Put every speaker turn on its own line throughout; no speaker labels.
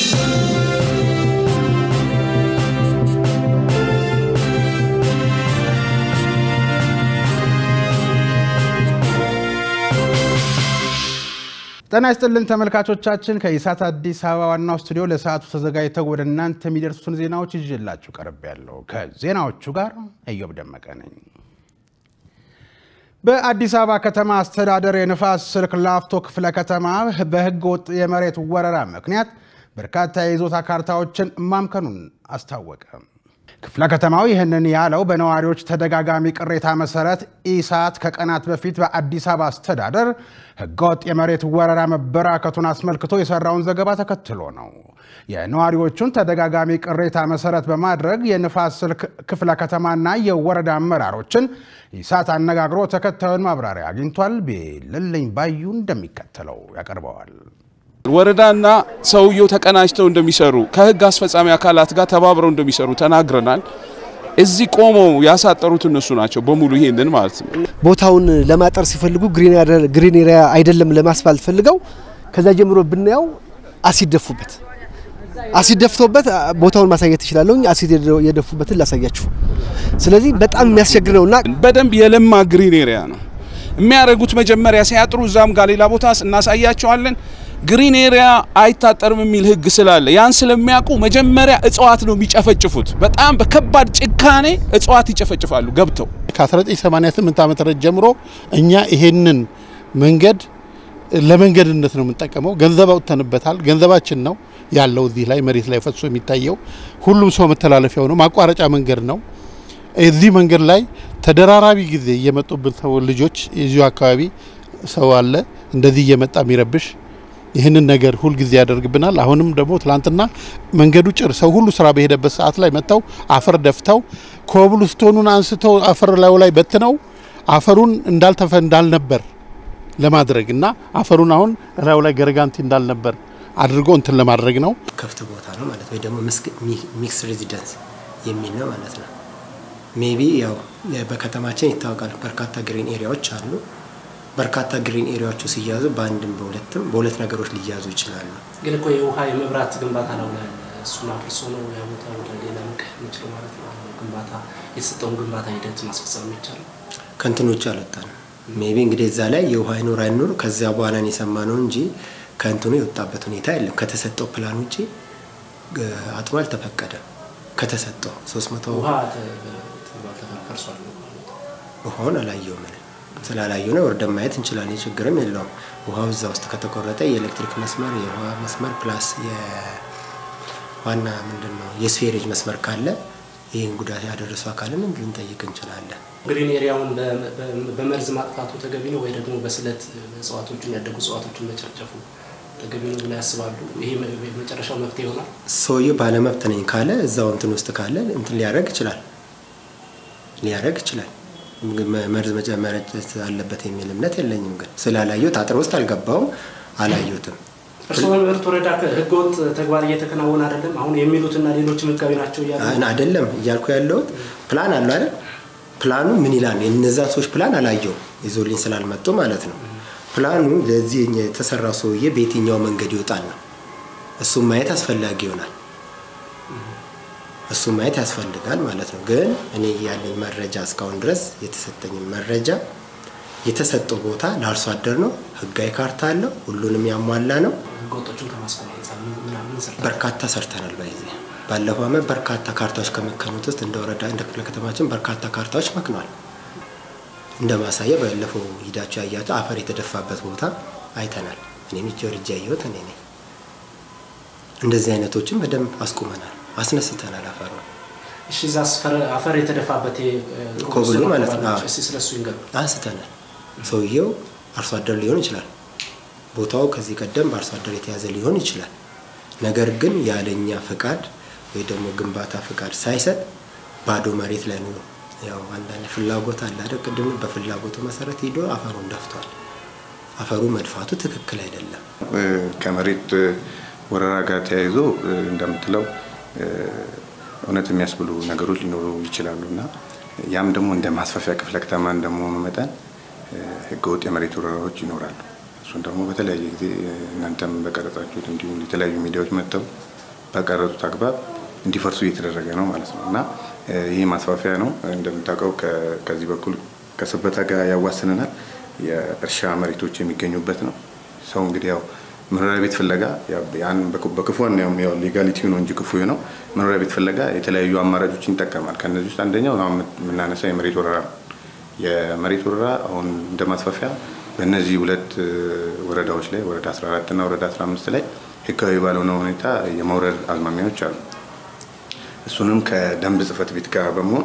ጤና ይስጥልን ተመልካቾቻችን፣ ከኢሳት አዲስ አበባ ዋናው ስቱዲዮ ለሰዓቱ ተዘጋጅተው ወደ እናንተ የሚደርሱትን ዜናዎች ይዤላችሁ ቀርብ ያለው ከዜናዎቹ ጋር እዮብ ደመቀ ነኝ። በአዲስ አበባ ከተማ አስተዳደር የንፋስ ስልክ ላፍቶ ክፍለ ከተማ በሕገ ወጥ የመሬት ወረራ ምክንያት በርካታ የይዞታ ካርታዎችን ማምከኑን አስታወቀ። ክፍለ ከተማው ይህንን ያለው በነዋሪዎች ተደጋጋሚ ቅሬታ መሰረት ኢሳት ከቀናት በፊት በአዲስ አበባ አስተዳደር ሕገወጥ የመሬት ወረራ መበራከቱን አስመልክቶ የሰራውን ዘገባ ተከትሎ ነው። የነዋሪዎቹን ተደጋጋሚ ቅሬታ መሰረት በማድረግ የንፋስ ስልክ ክፍለ ከተማና የወረዳ አመራሮችን ኢሳት አነጋግሮ ተከታዩን ማብራሪያ አግኝቷል። ቤልልኝ ባዩ እንደሚከተለው ያቀርበዋል።
ወረዳና ሰውየው ተቀናጅተው እንደሚሰሩ ከህግ አስፈጻሚ አካላት ጋር ተባብረው እንደሚሰሩ ተናግረናል። እዚህ ቆመው ያሳጠሩት እነሱ ናቸው በሙሉ ይሄንን ማለት ነው።
ቦታውን ለማጠር ሲፈልጉ ግሪን ኤሪያ አይደለም ለማስፋልት ፈልገው ከዛ ጀምሮ ብናየው አሲድ ደፉበት። አሲድ ደፍቶበት ቦታውን ማሳየት እችላለሁ። አሲድ የደፉበትን ላሳያችሁ። ስለዚህ በጣም የሚያስቸግር ነውና
በደንብ የለማ ግሪን ኤሪያ ነው የሚያደርጉት። መጀመሪያ ሲያጥሩ እዛም ጋር ሌላ ቦታ እናሳያቸዋለን። ግሪን ኤሪያ አይታጠርም የሚል ህግ ስላለ ያን ስለሚያውቁ መጀመሪያ እጽዋት ነው የሚጨፈጭፉት። በጣም በከባድ ጭካኔ እጽዋት ይጨፈጭፋሉ ገብተው።
ከ1988 ዓመተ ምህረት ጀምሮ እኛ ይሄንን መንገድ ለመንገድነት ነው የምንጠቀመው። ገንዘብ አውጥተንበታል። ገንዘባችን ነው ያለው እዚህ ላይ መሬት ላይ ፈሶ የሚታየው ሁሉም ሰው መተላለፊያው ነው። ማቋረጫ መንገድ ነው። እዚህ መንገድ ላይ ተደራራቢ ጊዜ እየመጡብን ሰው ልጆች የዚሁ አካባቢ ሰው አለ እንደዚህ እየመጣ የሚረብሽ ይህንን ነገር ሁል ጊዜ ያደርግብናል። አሁንም ደግሞ ትላንትና መንገዱ ጭር ሰው ሁሉ ስራ በሄደበት ሰዓት ላይ መጥተው አፈር ደፍተው ኮብልስቶኑን አንስተው አፈር ላዩ ላይ በትነው አፈሩን እንዳልተፈ እንዳልነበር ለማድረግ እና አፈሩን አሁን ላዩ ላይ ገረጋንቲ እንዳልነበር አድርጎ እንትን ለማድረግ ነው።
ክፍት ቦታ ነው ማለት ወይ ደግሞ ሚክስ ሬዚደንስ የሚል ነው ማለት ነው። ሜቢ ያው በከተማችን ይታወቃል በርካታ ግሪን ኤሪያዎች አሉ። በርካታ ግሪን ኤሪያዎቹ ሲያዙ በአንድም በሁለትም በሁለት ነገሮች ሊያዙ ይችላሉ።
ግን እኮ የውሃ የመብራት ግንባታ ነው እሱን አፍርሶ ነው ያ ቦታ ወደ ሌላ መቀየር የሚችለው ማለት ነው። ግንባታ የተሰጠውን ግንባታ ሂደት ማስፈጸም የሚቻለው
ከእንትኖቹ አልወጣንም። ሜቢ እንግዲህ እዛ ላይ የውሃ አይኖር አይኖር ከዚያ በኋላ ነው የሰማነው እንጂ ከእንትኑ የወጣበት ሁኔታ የለም። ከተሰጠው ፕላን ውጭ አጥሮ አልተፈቀደም። ከተሰጠው ሶስት መቶ
ውሃ ፈርሷል።
ውሃውን አላየውም እኔ ስላላየው ነው ወርደን ማየት እንችላለን። ችግርም የለውም። ውሃው እዛ ውስጥ ከተቆረጠ የኤሌክትሪክ መስመር የውሃ መስመር ፕላስ የዋና ምንድን ነው የስፌሬጅ መስመር ካለ ይህን ጉዳት ያደረሱ አካልን ልንጠይቅ እንችላለን።
ግሪን ኤሪያውን በመርዝ ማጥፋቱ ተገቢ ነው ወይ ደግሞ በስለት እጽዋቶችን ያደጉ እጽዋቶችን መጨፍጨፉ ተገቢ ነው ብለው ያስባሉ? ይሄ መጨረሻው መፍትሄ ይሆናል?
ሰውዬው ባለመብት ነኝ ካለ እዛው እንትን ውስጥ ካለ እንትን ሊያደርግ ይችላል ሊያደርግ ይችላል። መርዝ መጨመረጨት አለበት የሚል እምነት የለኝም። ግን ስላላየሁት አጥር ውስጥ አልገባውም፣ አላየሁትም።
እርስዎ በምርት ወረዳ ህገወጥ ተግባር እየተከናወነ አይደለም አሁን የሚሉትና ሌሎችም ህጋዊ ናቸው እያሉ
አይደለም እያልኩ ያለሁት ፕላን አለ አይደል? ፕላኑ ምን ይላል? የነዛን ሰዎች ፕላን አላየውም፣ ይዞልኝ ስላልመጡ ማለት ነው። ፕላኑ ለዚህ የተሰራው ሰውዬ በየትኛው መንገድ ይወጣል ነው። እሱም ማየት አስፈላጊ ይሆናል። እሱ ማየት ያስፈልጋል ማለት ነው። ግን እኔ ያለኝ መረጃ እስካሁን ድረስ የተሰጠኝ መረጃ የተሰጠው ቦታ ለአርሶ አደር ነው። ህጋዊ ካርታ አለው። ሁሉንም ያሟላ ነው።
ህገወጦቹን ከማስቆም አንጻር ምናምን ሰርተዋል።
በርካታ ሰርተናል። በዚህ ባለፈው ዓመት በርካታ ካርታዎች ከመከኑት ውስጥ እንደ ወረዳ እንደ ክፍለ ከተማችን በርካታ ካርታዎች መክኗል። እንደ ማሳያ ባለፈው ሂዳችሁ ያያችሁ አፈር የተደፋበት ቦታ አይተናል። እኔም እጅ ወርጄ ያየሁት እኔ ነኝ። እንደዚህ አይነቶችን በደንብ አስቁመናል፣ አስነስተናል አፈሩ
እሺ፣ እዛ አፈር የተደፋበት
ኮብሉ ማለት ነው።
እስኪ ስለሱ ይንገሩ።
አንስተናል። ሰውየው አርሶ አደር ሊሆን ይችላል። ቦታው ከዚህ ቀደም በአርሶ አደር የተያዘ ሊሆን ይችላል። ነገር ግን ያለኛ ፍቃድ ወይ ደግሞ ግንባታ ፍቃድ ሳይሰጥ ባዶ መሬት ላይ ነው። ያው አንዳንድ ፍላጎት አለ አይደል? ቅድም በፍላጎቱ መሰረት ሄዶ አፈሩን ደፍቷል። አፈሩ መድፋቱ ትክክል አይደለም።
ከመሬት ወረራ ጋር ተያይዞ እንደምትለው እውነት የሚያስብሉ ነገሮች ሊኖሩ ይችላሉ እና ያም ደግሞ እንደ ማስፋፊያ ክፍለ ከተማ እንደመሆኑ መጠን ህገወጥ የመሬት ወረራዎች ይኖራሉ። እሱን ደግሞ በተለያየ ጊዜ እናንተም በቀረጻችሁት እንዲሁም የተለያዩ ሚዲያዎች መጥተው በቀረጹት አግባብ እንዲፈርሱ እየተደረገ ነው ማለት ነው እና ይህ ማስፋፊያ ነው። እንደምታውቀው ከዚህ በኩል ከሰበታ ጋር ያዋስነናል። የእርሻ መሬቶች የሚገኙበት ነው። ሰው እንግዲህ ያው መኖሪያ ቤት ፍለጋ ያን በክፉ ያው ሌጋሊቲ ነው እንጂ ክፉ ነው። መኖሪያ ቤት ፍለጋ የተለያዩ አማራጮችን ይጠቀማል። ከነዚህ ውስጥ አንደኛው የምናነሳው የመሬት ወረራ ነው። የመሬት ወረራ አሁን እንደ ማስፋፊያ በእነዚህ ሁለት ወረዳዎች ላይ ወረዳ 14 እና ወረዳ 15 ላይ ህጋዊ ባልሆነ ሁኔታ የመውረድ አዝማሚያዎች አሉ። እሱንም ከደንብ ጽሕፈት ቤት ጋር በመሆን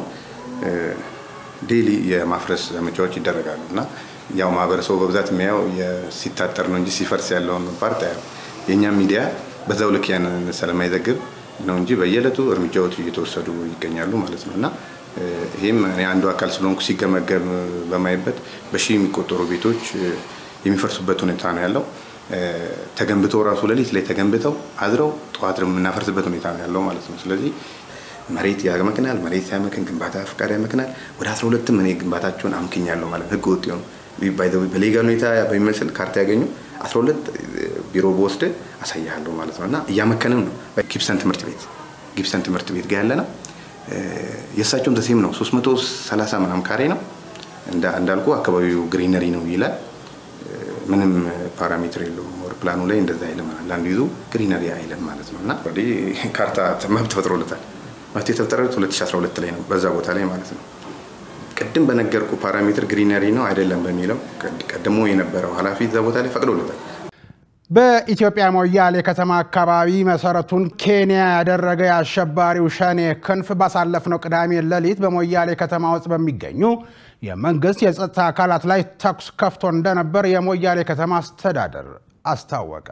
ዴሊ የማፍረስ ዘመቻዎች ይደረጋሉ እና ያው ማህበረሰቡ በብዛት የሚያየው ሲታጠር ነው እንጂ ሲፈርስ ያለውን ፓርት ያው የእኛም ሚዲያ በዛው ልክ ያንን ስለማይዘግብ ነው እንጂ በየዕለቱ እርምጃዎች እየተወሰዱ ይገኛሉ ማለት ነው እና ይህም እኔ አንዱ አካል ስለሆንኩ ሲገመገም በማይበት በሺህ የሚቆጠሩ ቤቶች የሚፈርሱበት ሁኔታ ነው ያለው። ተገንብተው ራሱ ሌሊት ላይ ተገንብተው አድረው ጠዋት የምናፈርስበት ሁኔታ ነው ያለው ማለት ነው። ስለዚህ መሬት ያመክናል፣ መሬት ያመክን ግንባታ ፍቃድ ያመክናል። ወደ 12ም እኔ ግንባታቸውን አምክኛለሁ ማለት ህገ ወጥ የሆኑ በሌጋል ሁኔታ በሚመስል ካርታ ያገኙ 12 ቢሮ በወስድ አሳያለሁ ማለት ነው እና እያመከንም ነው። ጊብሰን ትምህርት ቤት ጊብሰን ትምህርት ቤት ጋር ያለ ነው። የእሳቸውም ተሴም ነው 330 ምናምን ካሬ ነው እንዳልኩ አካባቢው ግሪነሪ ነው ይላል። ምንም ፓራሜትር የለውም። ወር ፕላኑ ላይ እንደዛ አይልም። ለአንዱ ይዞ ግሪነሪ አይልም ማለት ነው እና ካርታ መብት ተፈጥሮለታል። መብት የተፈጠረለት 2012 ላይ ነው በዛ ቦታ ላይ ማለት ነው። ቅድም በነገርኩ ፓራሜትር ግሪነሪ ነው አይደለም በሚለው ቀድሞ የነበረው ኃላፊ እዛ ቦታ ላይ ፈቅዶለታል።
በኢትዮጵያ ሞያሌ ከተማ አካባቢ መሰረቱን ኬንያ ያደረገ የአሸባሪው ሸኔ ክንፍ ባሳለፍነው ቅዳሜ ሌሊት በሞያሌ ከተማ ውስጥ በሚገኙ የመንግስት የጸጥታ አካላት ላይ ተኩስ ከፍቶ እንደነበር የሞያሌ ከተማ አስተዳደር አስታወቀ።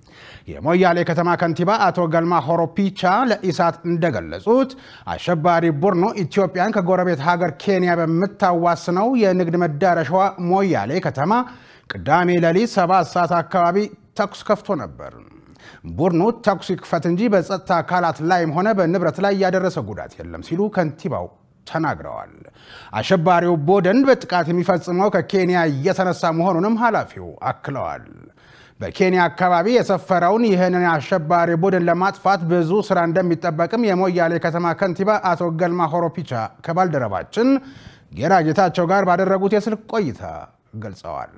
የሞያሌ ከተማ ከንቲባ አቶ ገልማ ሆሮፒቻ ለኢሳት እንደገለጹት አሸባሪ ቡድኑ ኢትዮጵያን ከጎረቤት ሀገር ኬንያ በምታዋስነው የንግድ መዳረሻዋ ሞያሌ ከተማ ቅዳሜ ሌሊት ሰባት ሰዓት አካባቢ ተኩስ ከፍቶ ነበር። ቡድኑ ተኩስ ይክፈት እንጂ በጸጥታ አካላት ላይም ሆነ በንብረት ላይ ያደረሰ ጉዳት የለም ሲሉ ከንቲባው ተናግረዋል። አሸባሪው ቡድን በጥቃት የሚፈጽመው ከኬንያ እየተነሳ መሆኑንም ኃላፊው አክለዋል። በኬንያ አካባቢ የሰፈረውን ይህንን አሸባሪ ቡድን ለማጥፋት ብዙ ስራ እንደሚጠበቅም የሞያሌ ከተማ ከንቲባ አቶ ገልማ ሆሮፒቻ ከባልደረባችን ጌራ ጌታቸው ጋር ባደረጉት የስልክ ቆይታ ገልጸዋል።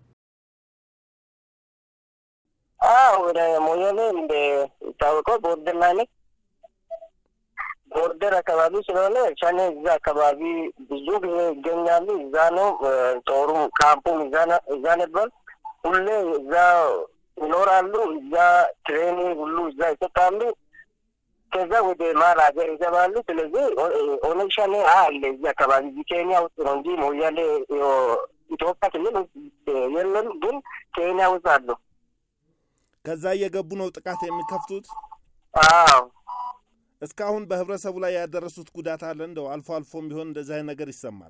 ወደ ሞያሌ እንደሚታወቀው ቦርደር ላይ ነች። ቦርደር አካባቢ ስለሆነ ሸኔ እዛ አካባቢ ብዙ ጊዜ ይገኛሉ። እዛ ነው ጦሩ ካምፑም እዛ ነበር። ሁሌ እዛ ይኖራሉ። እዛ ትሬኒንግ ሁሉ እዛ ይሰጣሉ። ከዛ ወደ መሀል ሀገር ይገባሉ። ስለዚህ ኦነግ ሸኔ አለ እዚህ አካባቢ ኬንያ ውስጥ ነው እንጂ ሞያሌ ኢትዮጵያ ክልል የለም፣ ግን ኬንያ ውስጥ አለው።
ከዛ እየገቡ ነው ጥቃት የሚከፍቱት።
አዎ
እስካሁን በህብረተሰቡ ላይ ያደረሱት ጉዳት አለ? እንደው አልፎ አልፎም ቢሆን እንደዚህ አይነት ነገር ይሰማል።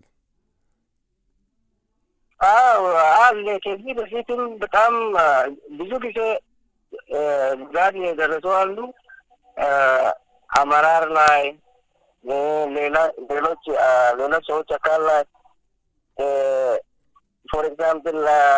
አዎ አለ። ከዚህ በፊትም በጣም ብዙ ጊዜ ጉዳት የደረሱ አሉ። አመራር ላይ ሌላ ሌሎች ሌሎች ሰዎች አካል ላይ ፎር ኤግዛምፕል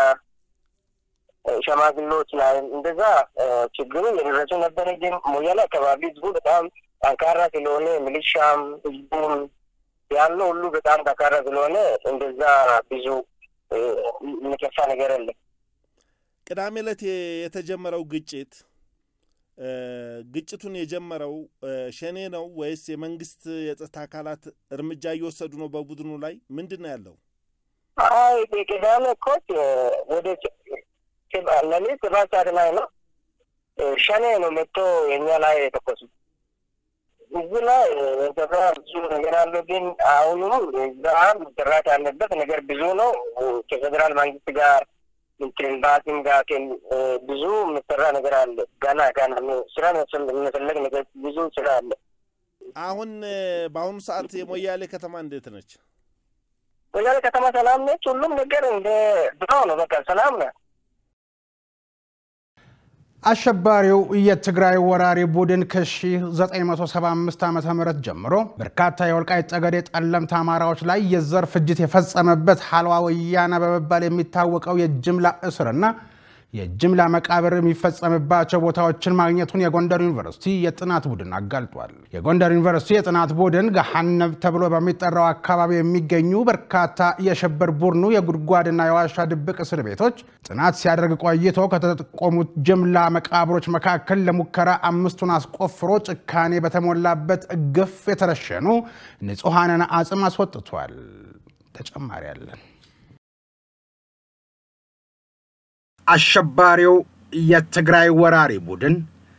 ሸማግሎች ላይ እንደዛ ችግሩ የደረሱ ነበረ። ግን ሞያሌ አካባቢ ህዝቡ በጣም ጠንካራ ስለሆነ ሚሊሻም ህዝቡም ያለው ሁሉ በጣም ጠንካራ ስለሆነ እንደዛ ብዙ የሚከፋ ነገር የለም።
ቅዳሜ ዕለት የተጀመረው ግጭት ግጭቱን የጀመረው ሸኔ ነው ወይስ የመንግስት የጸጥታ አካላት እርምጃ እየወሰዱ ነው በቡድኑ ላይ? ምንድን ነው ያለው?
አይ ቅዳሜ እኮ ወደ ሌሊት ሰባት ሰዓት ላይ ነው ሸኔ ነው መጥቶ የኛ ላይ የተኮሱ። እዚህ ላይ የተሰራ ብዙ ነገር አለ። ግን አሁኑ እዛ መሰራት ያለበት ነገር ብዙ ነው። ከፌዴራል መንግስት ጋር ከኤምባሲም ጋር ብዙ የሚሰራ ነገር አለ። ገና ገና ስራ የሚፈለግ ነገር ብዙ ስራ አለ።
አሁን በአሁኑ ሰዓት የሞያሌ ከተማ እንዴት ነች?
ሞያሌ ከተማ ሰላም ነች። ሁሉም ነገር እንደ ድሮ ነው። በቃ ሰላም ነው።
አሸባሪው የትግራይ ወራሪ ቡድን ከ1975 ዓ ም ጀምሮ በርካታ የወልቃይት ጠገዴ ጠለምት አማራዎች ላይ የዘር ፍጅት የፈጸመበት ሀልዋ ወያነ በመባል የሚታወቀው የጅምላ እስርና የጅምላ መቃብር የሚፈጸምባቸው ቦታዎችን ማግኘቱን የጎንደር ዩኒቨርሲቲ የጥናት ቡድን አጋልጧል። የጎንደር ዩኒቨርሲቲ የጥናት ቡድን ገሃነብ ተብሎ በሚጠራው አካባቢ የሚገኙ በርካታ የሽብር ቡድኑ የጉድጓድና የዋሻ ድብቅ እስር ቤቶች ጥናት ሲያደርግ ቆይቶ ከተጠቆሙት ጅምላ መቃብሮች መካከል ለሙከራ አምስቱን አስቆፍሮ ጭካኔ በተሞላበት ግፍ የተረሸኑ ንጹሐንን አጽም አስወጥቷል። ተጨማሪ አለን። አሸባሪው የትግራይ ወራሪ ቡድን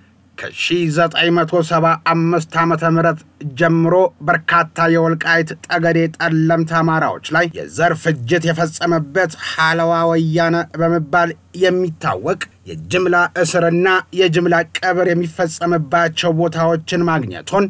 ከ1975 ዓ ም ጀምሮ በርካታ የወልቃይት ጠገዴ ጠለምት አማራዎች ላይ የዘር ፍጅት የፈጸመበት ሐለዋ ወያነ በመባል የሚታወቅ የጅምላ እስርና የጅምላ ቀብር የሚፈጸምባቸው ቦታዎችን ማግኘቱን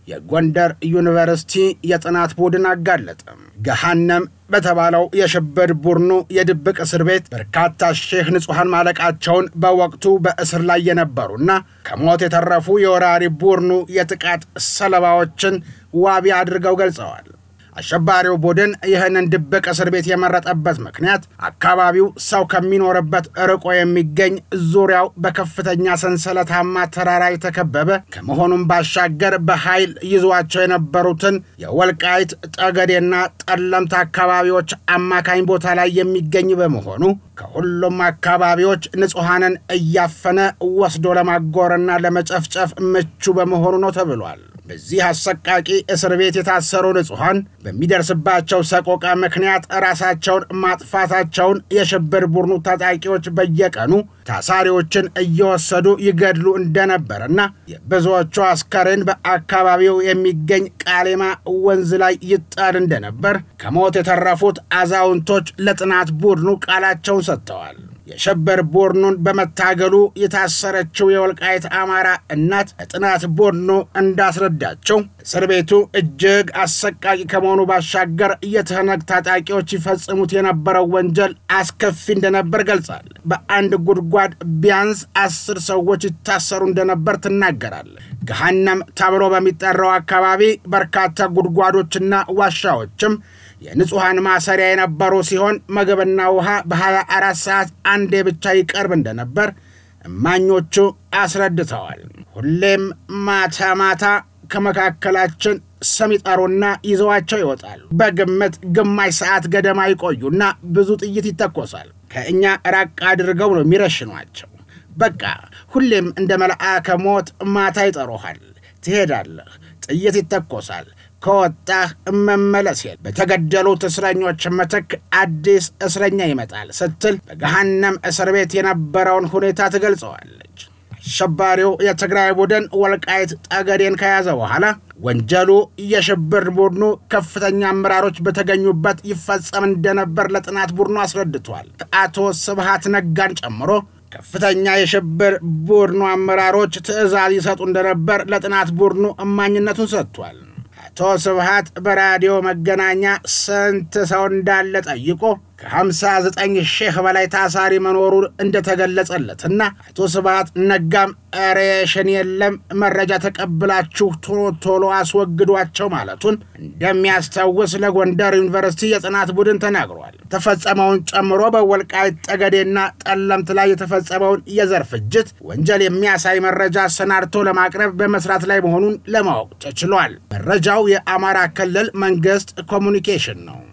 የጎንደር ዩኒቨርሲቲ የጥናት ቡድን አጋለጠ። ገሃነም በተባለው የሽብር ቡድኑ የድብቅ እስር ቤት በርካታ ሺህ ንጹሐን ማለቃቸውን በወቅቱ በእስር ላይ የነበሩና ከሞት የተረፉ የወራሪ ቡድኑ የጥቃት ሰለባዎችን ዋቢ አድርገው ገልጸዋል። አሸባሪው ቡድን ይህንን ድብቅ እስር ቤት የመረጠበት ምክንያት አካባቢው ሰው ከሚኖርበት ርቆ የሚገኝ ዙሪያው በከፍተኛ ሰንሰለታማ ተራራ የተከበበ ከመሆኑም ባሻገር በኃይል ይዟቸው የነበሩትን የወልቃይት ጠገዴና ጠለምት አካባቢዎች አማካኝ ቦታ ላይ የሚገኝ በመሆኑ ከሁሉም አካባቢዎች ንጹሐንን እያፈነ ወስዶ ለማጎርና ለመጨፍጨፍ ምቹ በመሆኑ ነው ተብሏል። በዚህ አሰቃቂ እስር ቤት የታሰሩ ንጹሐን በሚደርስባቸው ሰቆቃ ምክንያት ራሳቸውን ማጥፋታቸውን የሽብር ቡድኑ ታጣቂዎች በየቀኑ ታሳሪዎችን እየወሰዱ ይገድሉ እንደነበርና የብዙዎቹ አስከሬን በአካባቢው የሚገኝ ቃሌማ ወንዝ ላይ ይጣል እንደነበር ከሞት የተረፉት አዛውንቶች ለጥናት ቡድኑ ቃላቸውን ሰጥተዋል። የሽብር ቡድኑን በመታገሉ የታሰረችው የወልቃይት አማራ እናት ለጥናት ቡድኑ እንዳስረዳቸው እስር ቤቱ እጅግ አሰቃቂ ከመሆኑ ባሻገር የትህነግ ታጣቂዎች ይፈጽሙት የነበረው ወንጀል አስከፊ እንደነበር ገልጻል። በአንድ ጉድጓድ ቢያንስ አስር ሰዎች ይታሰሩ እንደነበር ትናገራለች። ገሃነም ተብሎ በሚጠራው አካባቢ በርካታ ጉድጓዶችና ዋሻዎችም የንጹሐን ማሰሪያ የነበሩ ሲሆን ምግብና ውሃ በ24 ሰዓት አንዴ ብቻ ይቀርብ እንደነበር እማኞቹ አስረድተዋል። ሁሌም ማታ ማታ ከመካከላችን ስም ይጠሩና ይዘዋቸው ይወጣሉ። በግምት ግማሽ ሰዓት ገደማ ይቆዩና ብዙ ጥይት ይተኮሳል። ከእኛ ራቅ አድርገው ነው የሚረሽኗቸው። በቃ ሁሌም እንደ መልአከ ሞት ማታ ይጠሩሃል። ትሄዳለህ፣ ጥይት ይተኮሳል ከወጣህ መመለስ የለ። በተገደሉት እስረኞች ምትክ አዲስ እስረኛ ይመጣል ስትል በገሃነም እስር ቤት የነበረውን ሁኔታ ትገልጸዋለች። አሸባሪው የትግራይ ቡድን ወልቃይት ጠገዴን ከያዘ በኋላ ወንጀሉ የሽብር ቡድኑ ከፍተኛ አመራሮች በተገኙበት ይፈጸም እንደነበር ለጥናት ቡድኑ አስረድቷል። አቶ ስብሃት ነጋን ጨምሮ ከፍተኛ የሽብር ቡድኑ አመራሮች ትዕዛዝ ይሰጡ እንደነበር ለጥናት ቡድኑ እማኝነቱን ሰጥቷል። አቶ ስብሃት በራዲዮ መገናኛ ስንት ሰው እንዳለ ጠይቆ ከ59 ሺህ በላይ ታሳሪ መኖሩ እንደተገለጸለትና አቶ ስብሃት ነጋም ሬሽን የለም መረጃ ተቀብላችሁ ቶሎ ቶሎ አስወግዷቸው ማለቱን እንደሚያስታውስ ለጎንደር ዩኒቨርሲቲ የጥናት ቡድን ተናግሯል። ተፈጸመውን ጨምሮ በወልቃይት ጠገዴና ጠለምት ላይ የተፈጸመውን የዘር ፍጅት ወንጀል የሚያሳይ መረጃ አሰናድቶ ለማቅረብ በመስራት ላይ መሆኑን ለማወቅ ተችሏል። መረጃው የአማራ ክልል መንግስት ኮሚኒኬሽን ነው።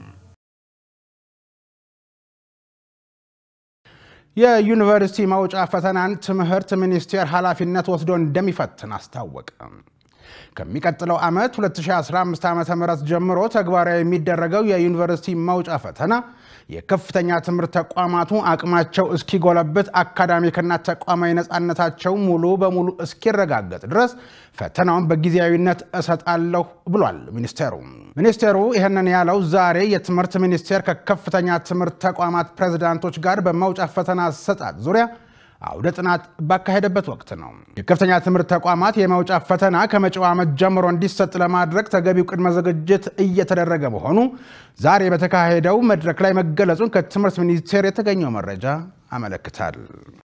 የዩኒቨርሲቲ መውጫ ፈተናን ትምህርት ሚኒስቴር ኃላፊነት ወስዶ እንደሚፈትን አስታወቀ። ከሚቀጥለው ዓመት 2015 ዓ ም ጀምሮ ተግባራዊ የሚደረገው የዩኒቨርሲቲ መውጫ ፈተና የከፍተኛ ትምህርት ተቋማቱ አቅማቸው እስኪጎለብት አካዳሚክና ተቋማዊ ነፃነታቸው ሙሉ በሙሉ እስኪረጋገጥ ድረስ ፈተናውን በጊዜያዊነት እሰጣለሁ ብሏል ሚኒስቴሩ። ሚኒስቴሩ ይህንን ያለው ዛሬ የትምህርት ሚኒስቴር ከከፍተኛ ትምህርት ተቋማት ፕሬዝዳንቶች ጋር በመውጫ ፈተና አሰጣጥ ዙሪያ አውደ ጥናት ባካሄደበት ወቅት ነው። የከፍተኛ ትምህርት ተቋማት የመውጫ ፈተና ከመጪው ዓመት ጀምሮ እንዲሰጥ ለማድረግ ተገቢው ቅድመ ዝግጅት እየተደረገ መሆኑ ዛሬ በተካሄደው መድረክ ላይ መገለጹን ከትምህርት ሚኒስቴር የተገኘው መረጃ አመለክታል።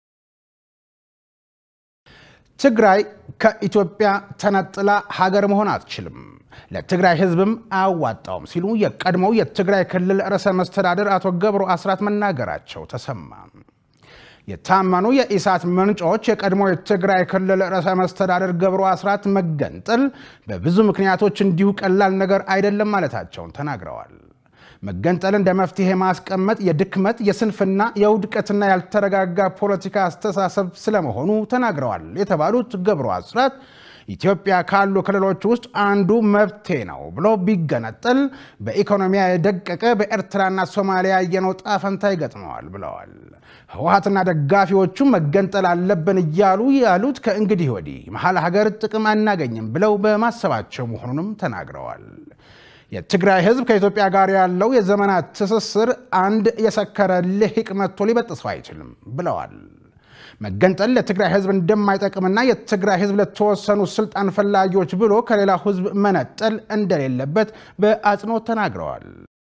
ትግራይ ከኢትዮጵያ ተነጥላ ሀገር መሆን አትችልም፣ ለትግራይ ሕዝብም አያዋጣውም ሲሉ የቀድሞው የትግራይ ክልል ርዕሰ መስተዳድር አቶ ገብሩ አስራት መናገራቸው ተሰማ። የታመኑ የኢሳት ምንጮች የቀድሞ የትግራይ ክልል ርዕሰ መስተዳደር ገብሩ አስራት መገንጠል በብዙ ምክንያቶች እንዲሁ ቀላል ነገር አይደለም ማለታቸውን ተናግረዋል። መገንጠል እንደ መፍትሄ ማስቀመጥ የድክመት፣ የስንፍና፣ የውድቀትና ያልተረጋጋ ፖለቲካ አስተሳሰብ ስለመሆኑ ተናግረዋል የተባሉት ገብሩ አስራት ኢትዮጵያ ካሉ ክልሎች ውስጥ አንዱ መብቴ ነው ብሎ ቢገነጠል በኢኮኖሚያ የደቀቀ በኤርትራና ሶማሊያ ያየነው ጣፈንታ ይገጥመዋል ብለዋል። ህወሀትና ደጋፊዎቹ መገንጠል አለብን እያሉ ያሉት ከእንግዲህ ወዲህ መሀል ሀገር ጥቅም አናገኝም ብለው በማሰባቸው መሆኑንም ተናግረዋል። የትግራይ ህዝብ ከኢትዮጵያ ጋር ያለው የዘመናት ትስስር አንድ የሰከረ ልሂቅ መጥቶ ሊበጥሰው አይችልም ብለዋል። መገንጠል ለትግራይ ህዝብ እንደማይጠቅምና የትግራይ ህዝብ ለተወሰኑ ስልጣን ፈላጊዎች ብሎ ከሌላው ህዝብ መነጠል እንደሌለበት በአጽንኦት ተናግረዋል።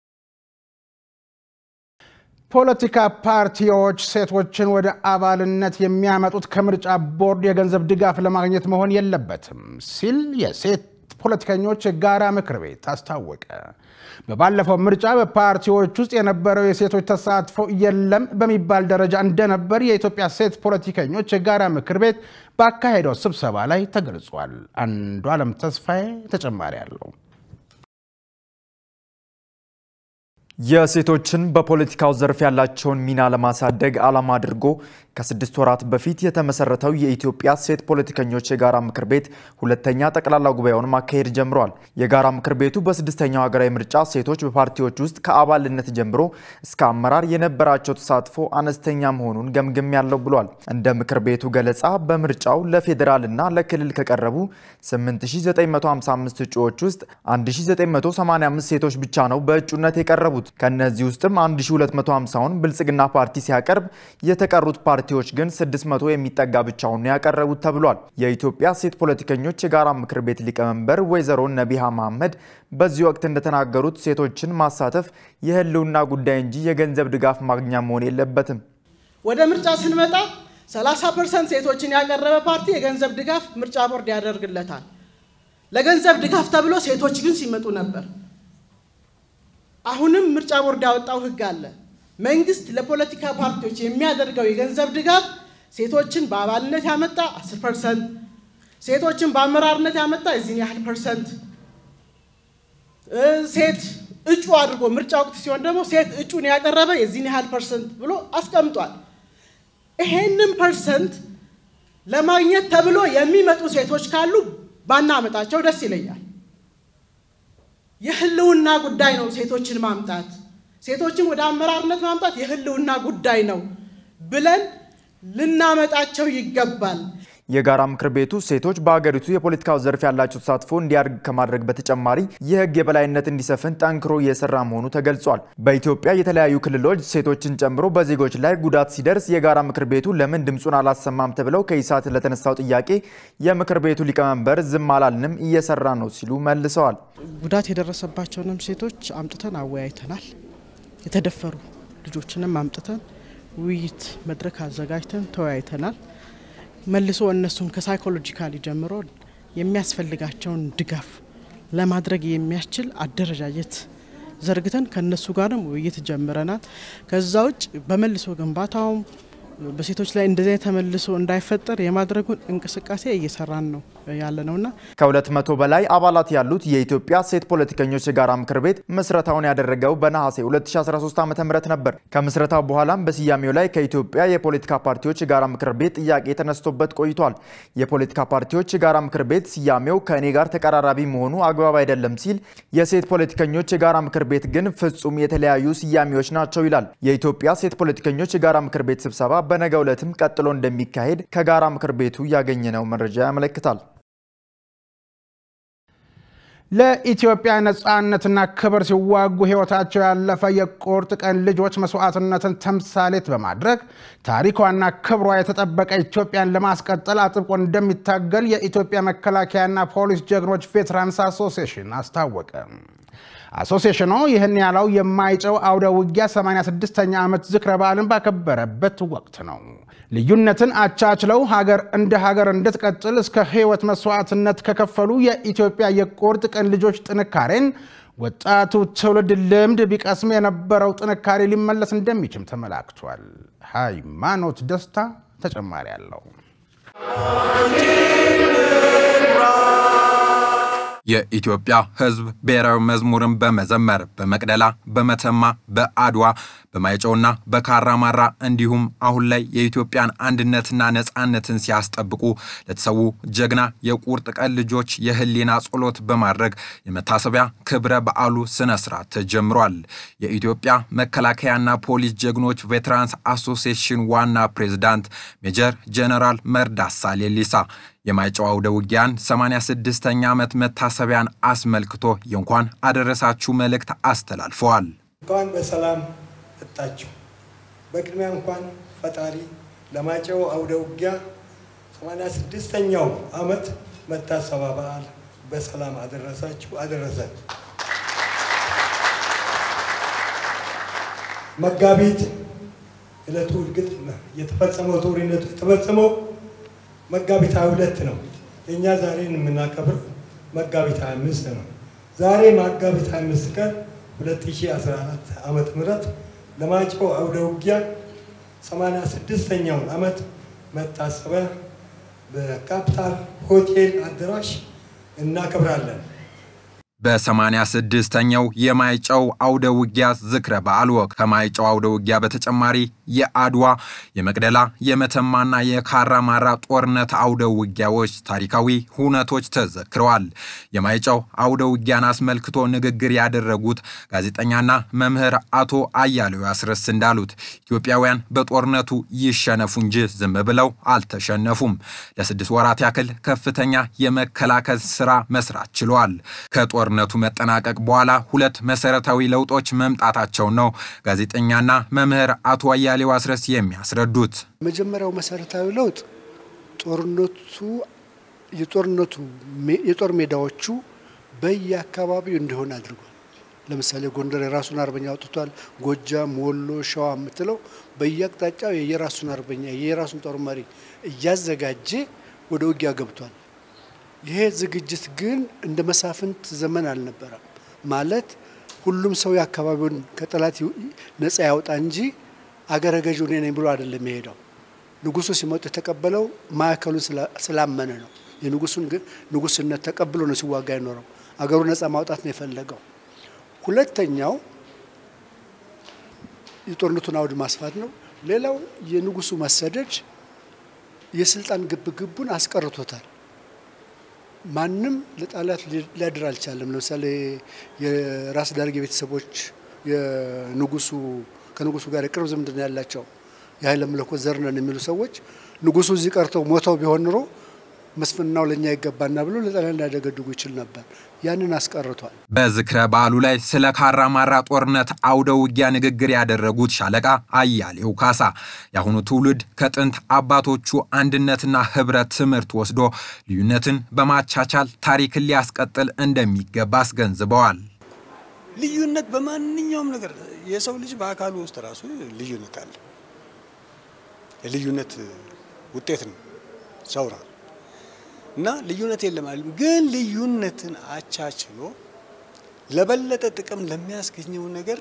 ፖለቲካ ፓርቲዎች ሴቶችን ወደ አባልነት የሚያመጡት ከምርጫ ቦርድ የገንዘብ ድጋፍ ለማግኘት መሆን የለበትም ሲል የሴት ፖለቲከኞች የጋራ ምክር ቤት አስታወቀ። በባለፈው ምርጫ በፓርቲዎች ውስጥ የነበረው የሴቶች ተሳትፎ የለም በሚባል ደረጃ እንደነበር የኢትዮጵያ ሴት ፖለቲከኞች የጋራ ምክር ቤት ባካሄደው ስብሰባ ላይ ተገልጿል። አንዱ ዓለም ተስፋዬ ተጨማሪ አለው።
የሴቶችን በፖለቲካው ዘርፍ ያላቸውን ሚና ለማሳደግ ዓላማ አድርጎ ከስድስት ወራት በፊት የተመሰረተው የኢትዮጵያ ሴት ፖለቲከኞች የጋራ ምክር ቤት ሁለተኛ ጠቅላላ ጉባኤውን ማካሄድ ጀምረዋል። የጋራ ምክር ቤቱ በስድስተኛው ሀገራዊ ምርጫ ሴቶች በፓርቲዎች ውስጥ ከአባልነት ጀምሮ እስከ አመራር የነበራቸው ተሳትፎ አነስተኛ መሆኑን ገምገም ያለው ብሏል። እንደ ምክር ቤቱ ገለጻ በምርጫው ለፌዴራልና ለክልል ከቀረቡ 8955 እጩዎች ውስጥ 1985 ሴቶች ብቻ ነው በእጩነት የቀረቡት። ከነዚህ ውስጥም 1250ውን ብልጽግና ፓርቲ ሲያቀርብ የተቀሩት ፓርቲዎች ግን 600 የሚጠጋ ብቻውን ያቀረቡት ተብሏል። የኢትዮጵያ ሴት ፖለቲከኞች የጋራ ምክር ቤት ሊቀመንበር ወይዘሮ ነቢሃ መሐመድ በዚህ ወቅት እንደተናገሩት ሴቶችን ማሳተፍ የህልውና ጉዳይ እንጂ የገንዘብ ድጋፍ ማግኛ መሆን የለበትም።
ወደ ምርጫ ስንመጣ 30 ፐርሰንት ሴቶችን ያቀረበ ፓርቲ የገንዘብ ድጋፍ ምርጫ ቦርድ ያደርግለታል። ለገንዘብ ድጋፍ ተብሎ ሴቶች ግን ሲመጡ ነበር። አሁንም ምርጫ ቦርድ ያወጣው ህግ አለ። መንግስት ለፖለቲካ ፓርቲዎች የሚያደርገው የገንዘብ ድጋፍ ሴቶችን በአባልነት ያመጣ 10 ፐርሰንት፣ ሴቶችን በአመራርነት ያመጣ የዚህን ያህል ፐርሰንት፣ ሴት እጩ አድርጎ ምርጫ ወቅት ሲሆን ደግሞ ሴት እጩን ያቀረበ የዚህን ያህል ፐርሰንት ብሎ አስቀምጧል። ይሄንን ፐርሰንት ለማግኘት ተብሎ የሚመጡ ሴቶች ካሉ ባናመጣቸው ደስ ይለኛል። የህልውና ጉዳይ ነው። ሴቶችን ማምጣት ሴቶችን ወደ አመራርነት ማምጣት የህልውና ጉዳይ ነው ብለን ልናመጣቸው ይገባል።
የጋራ ምክር ቤቱ ሴቶች በሀገሪቱ የፖለቲካው ዘርፍ ያላቸው ተሳትፎ እንዲያድግ ከማድረግ በተጨማሪ የህግ የበላይነት እንዲሰፍን ጠንክሮ እየሰራ መሆኑ ተገልጿል። በኢትዮጵያ የተለያዩ ክልሎች ሴቶችን ጨምሮ በዜጎች ላይ ጉዳት ሲደርስ የጋራ ምክር ቤቱ ለምን ድምፁን አላሰማም ተብለው ከኢሳት ለተነሳው ጥያቄ የምክር ቤቱ ሊቀመንበር ዝም አላልንም እየሰራ ነው ሲሉ መልሰዋል።
ጉዳት የደረሰባቸውንም ሴቶች አምጥተን አወያይተናል። የተደፈሩ ልጆችንም አምጥተን ውይይት መድረክ አዘጋጅተን ተወያይተናል። መልሶ እነሱን ከሳይኮሎጂካሊ ጀምሮ የሚያስፈልጋቸውን ድጋፍ ለማድረግ የሚያስችል አደረጃጀት ዘርግተን ከነሱ ጋርም ውይይት ጀምረናል። ከዛ ውጭ በመልሶ ግንባታውም በሴቶች ላይ እንደዚህ ተመልሶ እንዳይፈጠር የማድረጉን እንቅስቃሴ እየሰራን ነው ያለ ነውና
ከሁለት መቶ በላይ አባላት ያሉት የኢትዮጵያ ሴት ፖለቲከኞች የጋራ ምክር ቤት ምስረታውን ያደረገው በነሐሴ 2013 ዓ ም ነበር። ከምስረታው በኋላም በስያሜው ላይ ከኢትዮጵያ የፖለቲካ ፓርቲዎች የጋራ ምክር ቤት ጥያቄ ተነስቶበት ቆይቷል። የፖለቲካ ፓርቲዎች የጋራ ምክር ቤት ስያሜው ከእኔ ጋር ተቀራራቢ መሆኑ አግባብ አይደለም ሲል፣ የሴት ፖለቲከኞች የጋራ ምክር ቤት ግን ፍጹም የተለያዩ ስያሜዎች ናቸው ይላል። የኢትዮጵያ ሴት ፖለቲከኞች የጋራ ምክር ቤት ስብሰባ በነገው ዕለትም ቀጥሎ እንደሚካሄድ ከጋራ ምክር ቤቱ ያገኘነው መረጃ ያመለክታል።
ለኢትዮጵያ ነፃነትና ክብር ሲዋጉ ሕይወታቸው ያለፈ የቁርጥ ቀን ልጆች መስዋዕትነትን ተምሳሌት በማድረግ ታሪኳና ክብሯ የተጠበቀ ኢትዮጵያን ለማስቀጠል አጥብቆ እንደሚታገል የኢትዮጵያ መከላከያና ፖሊስ ጀግኖች ቬትራንስ አሶሲዬሽን አስታወቀ። አሶሲዬሽኑ ይህን ያለው የማይጨው አውደ ውጊያ 86ኛ ዓመት ዝክረ በዓልን ባከበረበት ወቅት ነው። ልዩነትን አቻችለው ሀገር እንደ ሀገር እንድትቀጥል እስከ ሕይወት መስዋዕትነት ከከፈሉ የኢትዮጵያ የቁርጥ ቀን ልጆች ጥንካሬን ወጣቱ ትውልድ ልምድ ቢቀስም የነበረው ጥንካሬ ሊመለስ እንደሚችል ተመላክቷል። ሃይማኖት ደስታ ተጨማሪ አለው።
የኢትዮጵያ ሕዝብ ብሔራዊ መዝሙርን በመዘመር በመቅደላ፣ በመተማ፣ በአድዋ፣ በማይጨውና በካራማራ እንዲሁም አሁን ላይ የኢትዮጵያን አንድነትና ነጻነትን ሲያስጠብቁ ለተሰዉ ጀግና የቁርጥ ቀን ልጆች የህሊና ጸሎት በማድረግ የመታሰቢያ ክብረ በዓሉ ስነ ስርዓት ተጀምሯል። የኢትዮጵያ መከላከያና ፖሊስ ጀግኖች ቬትራንስ አሶሲዬሽን ዋና ፕሬዝዳንት ሜጀር ጀነራል መርዳሳ ሌሊሳ የማይጨው አውደ ውጊያን 86ኛ ዓመት መታሰቢያን አስመልክቶ የእንኳን አደረሳችሁ መልእክት አስተላልፈዋል።
እንኳን በሰላም መጣችሁ። በቅድሚያ እንኳን ፈጣሪ ለማይጨው አውደ ውጊያ 86ኛው ዓመት መታሰቢያ በዓል በሰላም አደረሳችሁ አደረሰን። መጋቢት ዕለቱ እርግጥ የተፈጸመው ጦርነቱ የተፈጸመው መጋቢት 22 ነው። እኛ ዛሬን የምናከብረው መጋቢት 25 ነው። ዛሬ መጋቢት 25 ቀን 2014 ዓመተ ምህረት ለማይጨው አውደ ውጊያ 86ኛውን ዓመት መታሰቢያ በካፒታል ሆቴል አዳራሽ እናከብራለን።
በ86ኛው የማይጨው አውደ ውጊያ ዝክረ በዓል ወቅት ከማይጨው አውደ ውጊያ በተጨማሪ የአድዋ፣ የመቅደላ፣ የመተማና የካራማራ ጦርነት አውደ ውጊያዎች ታሪካዊ ሁነቶች ተዘክረዋል። የማይጨው አውደ ውጊያን አስመልክቶ ንግግር ያደረጉት ጋዜጠኛና መምህር አቶ አያሌው ያስረስ እንዳሉት ኢትዮጵያውያን በጦርነቱ ይሸነፉ እንጂ ዝም ብለው አልተሸነፉም። ለስድስት ወራት ያክል ከፍተኛ የመከላከል ስራ መስራት ችለዋል። ከጦርነቱ መጠናቀቅ በኋላ ሁለት መሰረታዊ ለውጦች መምጣታቸው ነው ጋዜጠኛና መምህር አቶ አያሌው አስረስ የሚያስረዱት።
መጀመሪያው መሰረታዊ ለውጥ ጦርነቱ የጦርነቱ የጦር ሜዳዎቹ በየአካባቢው እንዲሆን አድርጓል። ለምሳሌ ጎንደር የራሱን አርበኛ አውጥቷል። ጎጃም፣ ወሎ፣ ሸዋ የምትለው በየአቅጣጫው የየራሱን አርበኛ የየራሱን ጦር መሪ እያዘጋጀ ወደ ውጊያ ገብቷል። ይሄ ዝግጅት ግን እንደ መሳፍንት ዘመን አልነበረም። ማለት ሁሉም ሰው የአካባቢውን ከጠላት ነጻ ያውጣ እንጂ አገረ ገዢው እኔ ነኝ ብሎ አይደለም የሄደው። ንጉሱ ሲመጡ የተቀበለው ማዕከሉን ስላመነ ነው። የንጉሱን ንጉስነት ተቀብሎ ነው ሲዋጋ የኖረው። አገሩ ነጻ ማውጣት ነው የፈለገው። ሁለተኛው የጦርነቱን አውድ ማስፋት ነው። ሌላው የንጉሱ መሰደድ የስልጣን ግብግቡን አስቀርቶታል። ማንም ለጣሊያን ሊያድር አልቻለም። ለምሳሌ የራስ ዳርጌ ቤተሰቦች የንጉሱ ከንጉሱ ጋር የቅርብ ዝምድና ያላቸው የኃይለ መለኮት ዘር ነን የሚሉ ሰዎች ንጉሱ እዚህ ቀርተው ሞተው ቢሆን ኑሮ መስፍናው ለእኛ ይገባና ብሎ ለጣሊያን ሊያደገድጉ ይችል ነበር። ያንን አስቀርቷል።
በዝክረ በዓሉ ላይ ስለ ካራማራ ጦርነት አውደ ውጊያ ንግግር ያደረጉት ሻለቃ አያሌው ካሳ የአሁኑ ትውልድ ከጥንት አባቶቹ አንድነትና ህብረት ትምህርት ወስዶ ልዩነትን በማቻቻል ታሪክን ሊያስቀጥል እንደሚገባ አስገንዝበዋል።
ልዩነት በማንኛውም ነገር የሰው ልጅ በአካሉ ውስጥ ራሱ ልዩነት አለ። የልዩነት ውጤት ነው ሰው ራሱ እና ልዩነት የለም አይደለም፣ ግን ልዩነትን አቻችሎ ለበለጠ ጥቅም ለሚያስገኘው ነገር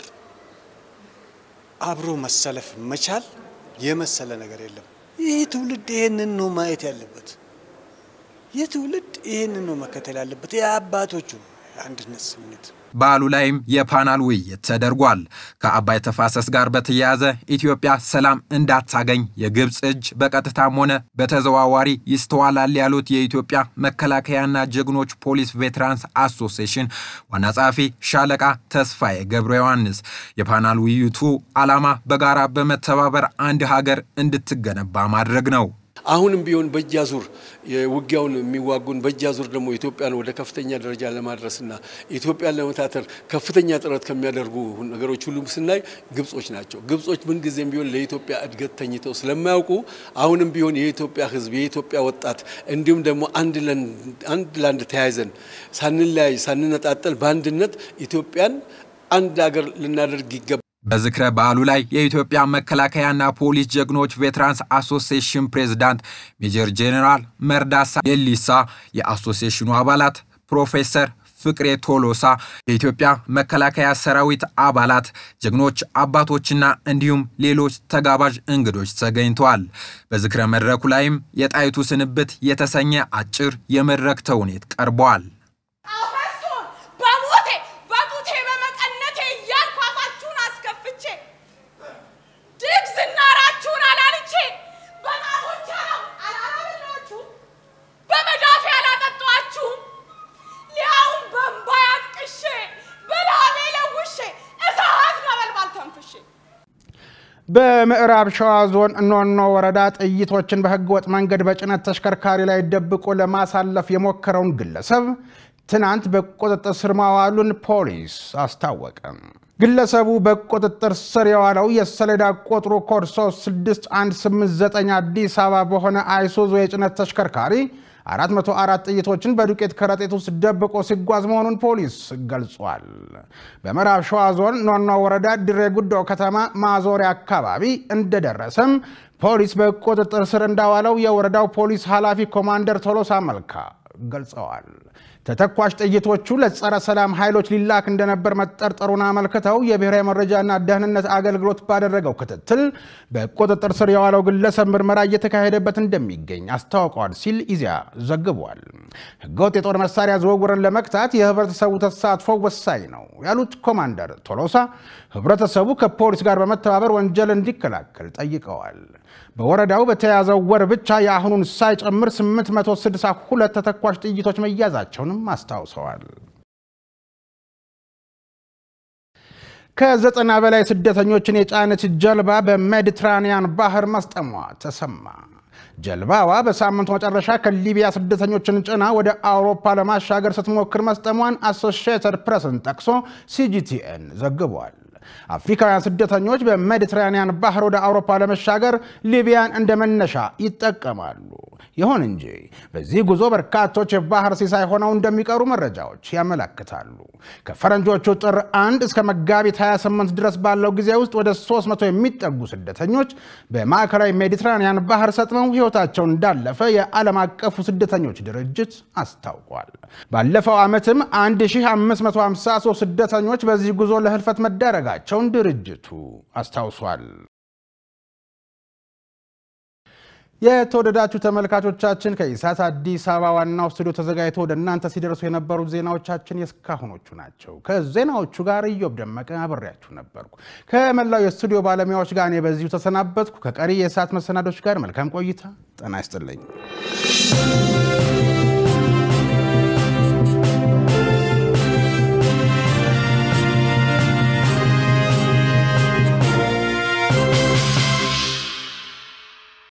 አብሮ መሰለፍ መቻል የመሰለ ነገር የለም። ይህ ትውልድ ይሄንን ነው ማየት ያለበት። ይህ ትውልድ ይሄንን ነው መከተል ያለበት። የአባቶቹ የአንድነት ስሜት
በዓሉ ላይም የፓናል ውይይት ተደርጓል። ከአባይ ተፋሰስ ጋር በተያያዘ ኢትዮጵያ ሰላም እንዳታገኝ የግብፅ እጅ በቀጥታም ሆነ በተዘዋዋሪ ይስተዋላል ያሉት የኢትዮጵያ መከላከያና ጀግኖች ፖሊስ ቬትራንስ አሶሲዬሽን ዋና ጸሐፊ ሻለቃ ተስፋዬ ገብረ ዮሐንስ የፓናል ውይይቱ ዓላማ በጋራ በመተባበር አንድ ሀገር እንድትገነባ ማድረግ ነው።
አሁንም ቢሆን በእጅ አዙር ውጊያውን የሚዋጉን በእጅ አዙር ደግሞ ኢትዮጵያን ወደ ከፍተኛ ደረጃ ለማድረስና ኢትዮጵያን ለመታተር ከፍተኛ ጥረት ከሚያደርጉ ነገሮች ሁሉም ስናይ ግብጾች ናቸው። ግብጾች ምንጊዜም ቢሆን ለኢትዮጵያ እድገት ተኝተው ስለማያውቁ አሁንም ቢሆን የኢትዮጵያ ሕዝብ የኢትዮጵያ ወጣት እንዲሁም ደግሞ አንድ ለአንድ ተያይዘን ሳንለያይ ሳንነጣጠል በአንድነት ኢትዮጵያን አንድ ሀገር ልናደርግ ይገባል።
በዝክረ በዓሉ ላይ የኢትዮጵያ መከላከያና ፖሊስ ጀግኖች ቬትራንስ አሶሲዬሽን ፕሬዝዳንት ሜጀር ጄኔራል መርዳሳ ሌሊሳ፣ የአሶሲዬሽኑ አባላት ፕሮፌሰር ፍቅሬ ቶሎሳ፣ የኢትዮጵያ መከላከያ ሰራዊት አባላት፣ ጀግኖች አባቶችና እንዲሁም ሌሎች ተጋባዥ እንግዶች ተገኝተዋል። በዝክረ መድረኩ ላይም የጣይቱ ስንብት የተሰኘ አጭር የመድረክ ተውኔት ቀርቧል።
በሞቴ በጡቴ በመቀነቴ እያልኩ አፋችሁን አስከፍቼ ድግ ዝናራችሁን አላልቼ በጣቶቼ አላበላችሁ በመዳፌ አላጠጧችሁ ሊያውም በእምባ ያጥቅሼ በላቤ ለውሼ እሳት ነበልባል ተንፍሼ
በምዕራብ ሸዋ ዞን ኖኖ ወረዳ ጥይቶችን በህገወጥ መንገድ በጭነት ተሽከርካሪ ላይ ደብቆ ለማሳለፍ የሞከረውን ግለሰብ ትናንት በቁጥጥር ስር ማዋሉን ፖሊስ አስታወቀ። ግለሰቡ በቁጥጥር ስር የዋለው የሰሌዳ ቁጥሩ ኮድ 36189 አዲስ አበባ በሆነ አይሱዙ የጭነት ተሽከርካሪ 404 ጥይቶችን በዱቄት ከረጢት ውስጥ ደብቆ ሲጓዝ መሆኑን ፖሊስ ገልጿል። በምዕራብ ሸዋ ዞን ኖኖ ወረዳ ድሬ ጉዶ ከተማ ማዞሪያ አካባቢ እንደደረሰም ፖሊስ በቁጥጥር ስር እንዳዋለው የወረዳው ፖሊስ ኃላፊ ኮማንደር ቶሎሳ መልካ ገልጸዋል። ተተኳሽ ጥይቶቹ ለጸረ ሰላም ኃይሎች ሊላክ እንደነበር መጠርጠሩን አመልክተው የብሔራዊ መረጃና ደህንነት አገልግሎት ባደረገው ክትትል በቁጥጥር ስር የዋለው ግለሰብ ምርመራ እየተካሄደበት እንደሚገኝ አስታውቀዋል ሲል ኢዜአ ዘግቧል። ህገወጥ የጦር መሳሪያ ዝውውርን ለመግታት የህብረተሰቡ ተሳትፎ ወሳኝ ነው ያሉት ኮማንደር ቶሎሳ ህብረተሰቡ ከፖሊስ ጋር በመተባበር ወንጀል እንዲከላከል ጠይቀዋል። በወረዳው በተያዘው ወር ብቻ የአሁኑን ሳይጨምር 862 ተተኳሽ ጥይቶች መያዛቸውንም አስታውሰዋል። ከዘጠና በላይ ስደተኞችን የጫነች ጀልባ በሜዲትራኒያን ባህር መስጠሟ ተሰማ። ጀልባዋ በሳምንቱ መጨረሻ ከሊቢያ ስደተኞችን ጭና ወደ አውሮፓ ለማሻገር ስትሞክር መስጠሟን አሶሺየትድ ፕሬስን ጠቅሶ ሲጂቲኤን ዘግቧል። አፍሪካውያን ስደተኞች በሜዲትራኒያን ባህር ወደ አውሮፓ ለመሻገር ሊቢያን እንደ መነሻ ይጠቀማሉ። ይሁን እንጂ በዚህ ጉዞ በርካቶች የባህር ሲሳይ ሆነው እንደሚቀሩ መረጃዎች ያመለክታሉ። ከፈረንጆቹ ጥር 1 እስከ መጋቢት 28 ድረስ ባለው ጊዜ ውስጥ ወደ 300 የሚጠጉ ስደተኞች በማዕከላዊ ሜዲትራኒያን ባህር ሰጥመው ሕይወታቸው እንዳለፈ የዓለም አቀፉ ስደተኞች ድርጅት አስታውቋል። ባለፈው ዓመትም 1553 ስደተኞች በዚህ ጉዞ ለህልፈት መዳረጋቸውን ድርጅቱ አስታውሷል። የተወደዳችሁ ተመልካቾቻችን ከኢሳት አዲስ አበባ ዋናው ስቱዲዮ ተዘጋጅቶ ወደ እናንተ ሲደርሱ የነበሩት ዜናዎቻችን የእስካሁኖቹ ናቸው። ከዜናዎቹ ጋር እዮብ ደመቀ አብሬያችሁ ነበርኩ። ከመላው የስቱዲዮ ባለሙያዎች ጋር እኔ በዚሁ ተሰናበትኩ። ከቀሪ የኢሳት መሰናዶች ጋር መልካም ቆይታ። ጤና ይስጥልኝ።